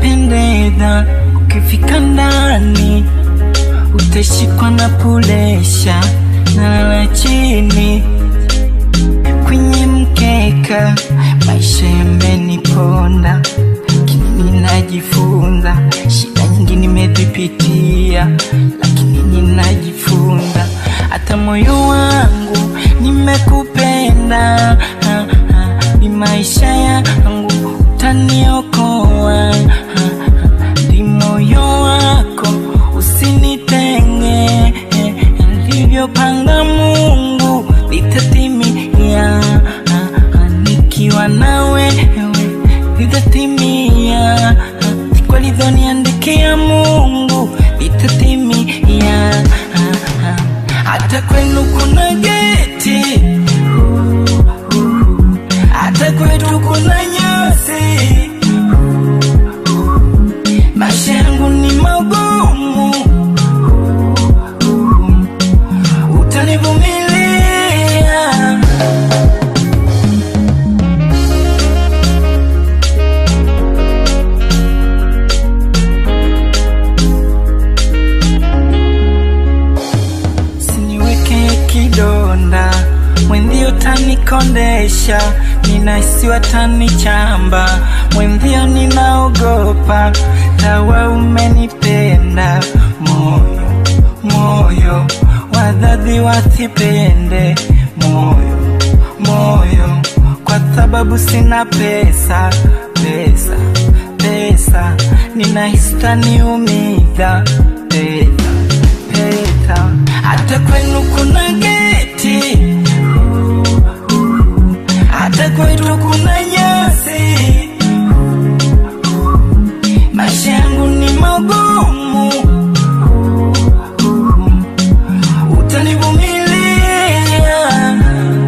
pendeza, ukifika ndani utashikwa na pulesha, nalala chini kwenye mkeka, maisha yameniponda, lakini ninajifunza. Shida nyingi nimezipitia, lakini ninajifunza. Hata moyo wangu nimekupenda, ah, ah, ni maisha yangu utaniokoa, ah, ah, ni moyo wako usinitenge, eh, alivyopanga Mungu litatimia, ah, ah, nikiwa na wewe litatimia, ah, siku alivyoniandikia Mungu litatimia, ah, ah. hata kwenu kuna geti, hata kwetu kuna nyasi, maisha yangu ni magumu, utanivumilia. Siniweke kidonda, mwenzio tanikondesha, ninahisiwa tanichamba, mwenzio ninaogopa, tawa umenipenda, moyo moyo, wadhadhi wasipende, moyo moyo, kwa sababu sina pesa pesa pesa, ninahisi taniumiza pesa pesa, hata kwenu kuna geti, hata kwetu kuna nyasi, maisha yangu ni magumu, utanivumilia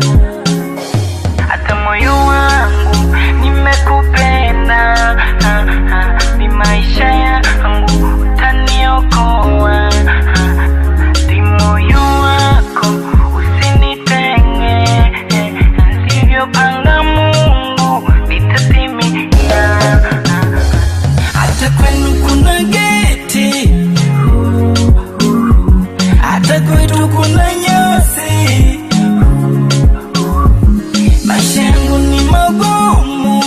hata moyo wangu nimekupenda, ah, ah, ni maisha yangu utaniokoa, ah, ah, ni moyo wako usinitenge, eh, alivyopanga Mungu litatimia. ah, ah. Hata kwenu kuna geti, hata kwetu kuna nyasi maisha yangu ni magumu,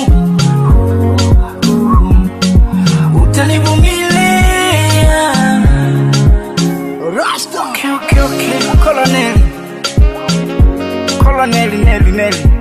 utanivumilia. Okay, okay, okay. Colonel, Colonel, Neli, Neli